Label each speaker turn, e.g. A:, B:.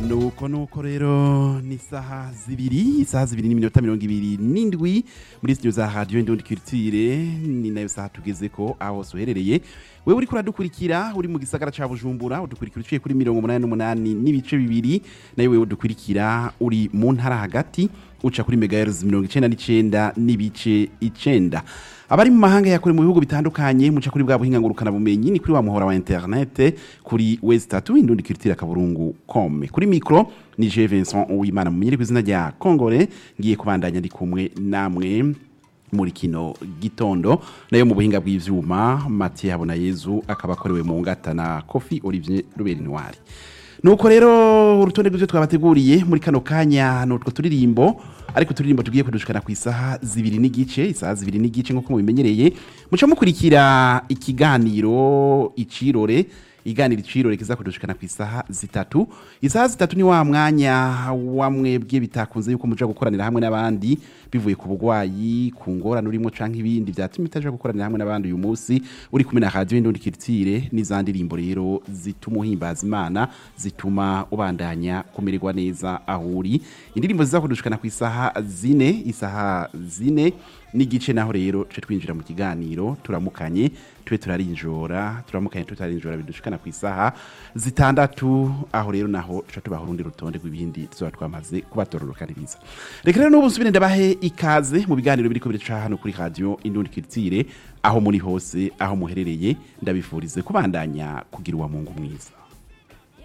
A: nuko nuko rero ni isaha zibiri isaha zibiri n'iminota mirongo ibiri n'indwi muri studio za radio indundi culture ni nayo saha tugeze ko aho hose uherereye wewe uriko uradukurikira uri mu gisagara ca bujumbura udukurikira uciye kuri mirongo umunani n'umunani n'ibice bibiri nayo wewe udukurikira uri mu ntara hagati uca kuri megahertz mirongo icenda n'icenda n'ibice icenda abari mu mahanga yakure mu bihugu bitandukanye muca kuri bwa buhinga ngurukana bumenyi ni kuri wa muhora wa internet kuri westatu indundi culture kaburungu com kuri micro ni je Vincent Uwimana mumenyere ku izina rya Kongore ngiye kubandanya ndi kumwe namwe muri kino gitondo nayo mu buhinga bw'ivyuma Mathieu Habona Yezu akaba akorewe mu ngata na Kofi Olivier Ruberi Noir nuko rero urutonde rw'ivyo twabateguriye muri kano kanya nutwo turirimbo ariko turirimbo tugiye kudushikana ku isaha zibiri n'igice isaha zibiri n'igice nk'uko mubimenyereye muca mukurikira ikiganiro icirore iganira icirore kiza kudushikana ku isaha zitatu isaha zitatu ni wa mwanya wa mwebwe bitakunze yuko muja gukoranira hamwe n'abandi bivuye ku bugwayi ku ngorane urimo canke ibindi vyatuma itaja gukoranira hamwe n'abandi uyu munsi uri kumwe na radio indundi kirtire n'izandi ndirimbo rero zituma uhimbaza imana zituma ubandanya kumererwa neza aho uri indirimbo ziza kudushikana ku isaha zine isaha zine n'igice naho rero tuje twinjira mu kiganiro turamukanye tube turarinjora turamukanye tutarinjora bidushikana ku isaha zitandatu aho rero naho tuca tubaha urundi rutonde rw'ibindi tuzoba twamaze kubatororokaniriza reka rero n'ubu nsubire ndabahe ikaze mu biganiro biriko biraca hano kuri radio indundi kirtire aho muri hose aho muherereye ndabifurize kubandanya kugira uwa mungu mwiza